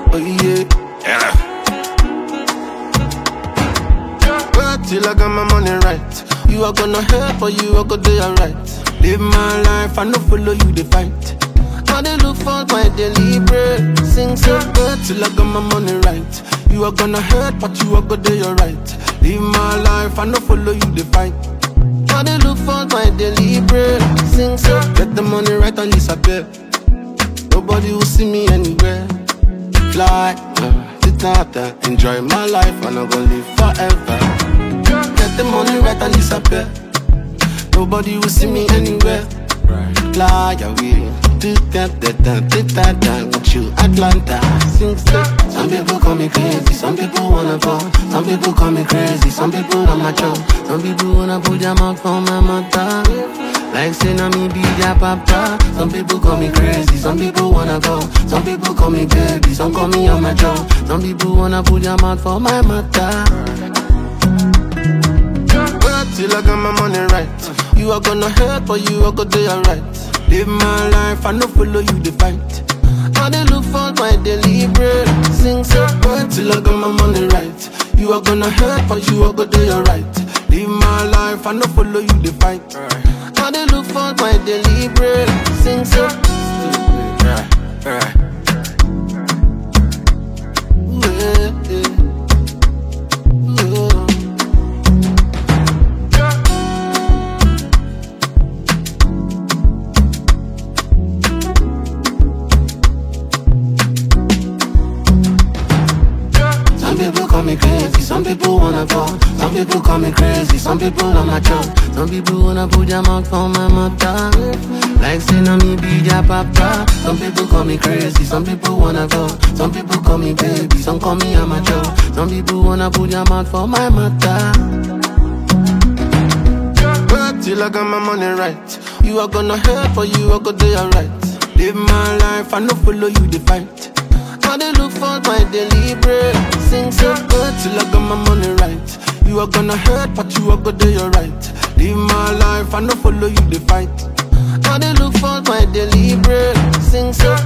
Oh yeah. yeah. Work till I got my money right. You are gonna help or you are gonna do alright. Live my life, I no follow you the fight. I dey look for my daily bread. Sing so good till I got my money right. You are gonna hurt, but you are gonna do alright. Live my life, I no follow you the fight. I dey look for my daily bread. Sing so get the money right and disappear. Nobody will see me anywhere. Fly, uh, sit out there, enjoy my life, and I'm gonna live forever. Get the money right and disappear. Nobody will see me anywhere. Fly away, do that, that, that, that, that, that, with you, Atlanta. Sing so. Some people call me crazy, some people wanna go. Some people call me crazy, some people on my joke. Some people wanna put their mouth on my mother. Like say na me be their papa. Some people call me crazy, some people wanna go. Some people call me baby, some call me on my joke. Some people wanna put their mouth for my mother. Work till I got my money right. You are gonna help or you are gonna do alright. Live my life, I no follow you the fight. I dey look for my daily bread. Sing so work till I got my money right. You are gonna help or you are gonna do alright. Live my life, I no follow you the fight. I dey look for my daily bread. Sing so. Ooh, yeah, yeah. Ooh. Some people call me crazy, some people wanna go. Some people call me crazy, some people on my joke. Some people wanna put their mouth for my mother. Like say na me be their papa. Some people call me crazy, some people wanna go. Some people call me baby, some call me amateur. Some people wanna put their mouth for my mother. Work till I got my money right. You are gonna help or you are gonna do alright. Live my life, I no follow you the fight. I dey look for my daily bread. Sing so good till I got my money right. You are gonna hurt, but you are gonna do alright. Live my life, I no follow you the fight. I dey look for my daily bread. Sing so